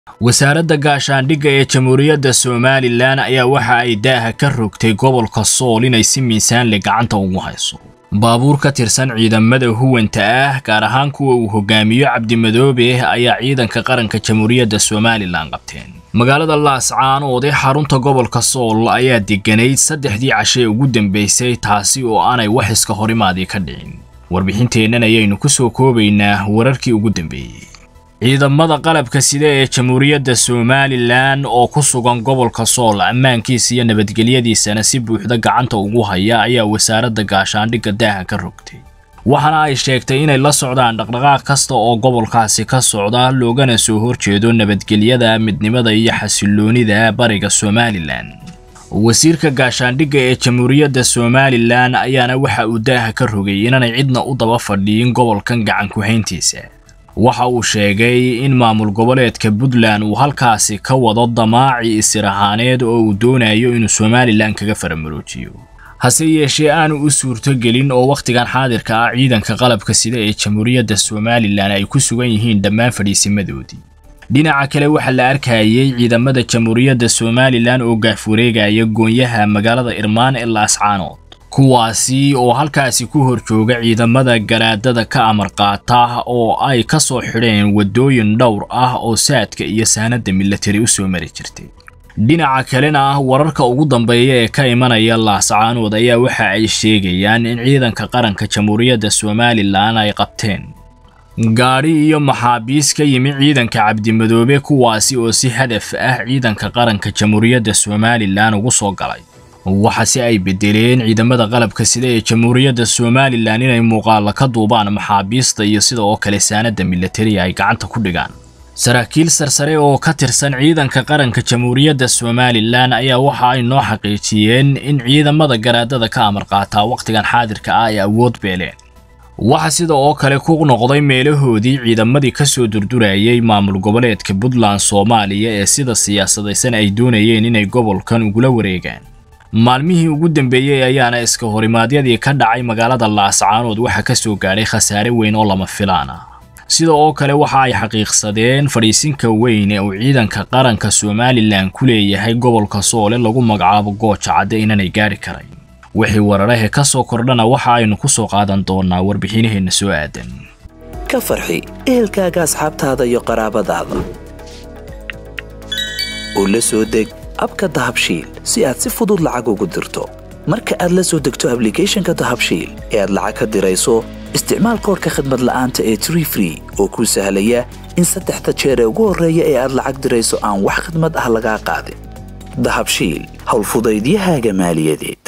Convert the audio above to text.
wasaaradda gaashaandhigga ee jamhuuriyadda somalilan ayaa waxa ay daaha ka rogtay gobolka sool inay si miisaanle gacanta ugu hayso baabuur ka tirsan ciidamada huwanta ah gaar ahaan kuwa uu hogaamiyo cabdimadoobe ayaa ciidanka qaranka jamhuuriyadda somalilan qabteen magaalada laascaanood ee xarunta gobolka sool ayaa deganayd saddexdii cashe ugu dambaysay taasi oo aanay wax iska horimaadii ka dhicin warbixinteennan ayaynu ku soo koobaynaa wararkii ugu dambeeyey ciidamada qalabka sida ee jamhuuriyadda somalilan oo ku sugan gobolka sool ammaankiisa iyo nabadgelyadiisana si buuxda gacanta ugu haya ayaa wasaaradda gaashaandhigga daaha ka rogtay waxaana ay sheegtay inay la socdaan dhaqdhaqaaq kasta oo gobolkaasi ka socda loogana soo horjeedo nabadgelyada midnimada iyo xasiloonida bariga somalilan wasiirka gaashaandhigga ee jamhuuriyadda somalilan ayaana waxa uu daaha ka rogay inaanay cidna u daba fadhiyin gobolkan gacan ku-hayntiisa waxa uu sheegay in maamul goboleedka puntland uu halkaasi ka wado damaaci isir ahaaneed oo uu doonayo inuu somalilan kaga faramaroojiyo hase yeeshee aanu u suurtogelin oo wakhtigan xaadirka ah ciidanka qalabka sida ee jamhuuriyadda somalilan ay ku sugan yihiin dhammaan fadhiisimadoodii dhinaca kale waxaa la arkayay ciidamada jamhuuriyadda somalilan oo gaafwareegaya goonyaha magaalada irmaan ee laascaanood kuwaasi oo halkaasi ku hor jooga ciidamada garaadada ka amar qaata oo ay ka soo xidheen waddooyin dhowr ah oo saadka iyo saanadda milatari u soo mari jirtay dhinaca kalena wararka ugu dambeeya ee ka imanaya laascaanood ayaa waxa ay sheegayaan in ciidanka qaranka jamhuuriyadda somalilan ay qabteen gaadhi iyo maxaabiis ka yimi ciidanka cabdimadoobe kuwaasi oo si hadaf ah ciidanka qaranka jamhuuriyadda somalilan ugu soo galay waxaase ay bedeleen ciidamada qalabka sida ee jamhuuriyadda somalilan inay muuqaala ka duubaan maxaabiista iyo sida oo kale saanadda milatariga ay gacanta ku dhigaan saraakiil sarsare oo ka tirsan ciidanka qaranka jamhuuriyadda somalilan ayaa waxa ay noo xaqiijiyeen in ciidamada garaadada ka amar qaataa wakhtigan xaadirka ah ay awood beeleen waxa sida oo kale ku noqday meelahoodii ciidamadii ka soo durdurayay maamul goboleedka puntland soomaaliya ee sida siyaasadaysan ay doonayeen inay gobolkan ugula wareegaan maalmihii ugu dambeeyey ayaana iska horimaadyadii ka dhacay magaalada laascaanood waxa ka soo gaadhay khasaare weyn oo lama filaan ah sida oo kale waxa ay xaqiiqsadeen fadhiisinka weyn ee uu ciidanka qaranka somalilan ku leeyahay gobolka soole lagu magacaabo gooja cadde inaanay gaadhi karayn wixii wararahe ka soo kordhana waxa aynu ku soo qaadan doonaa warbixinaheenna soo aadan ka farxi ehelkaaga asxaabtaada iyo qaraabadaada oo la soo deg abka dahabshiil si aad si fudud lacag ugu dirto marka aad la soo degto ablicathonka dahabshiil ee aad lacag ka dirayso isticmaal koorka khadmad la'aanta ee tree free oo kuu sahlaya in saddexda jeer ee ugu horreeya ee aad lacag dirayso aan wax khadmad ah lagaa qaadin dahabshiil howlfudaydiyahaaga maaliyadeed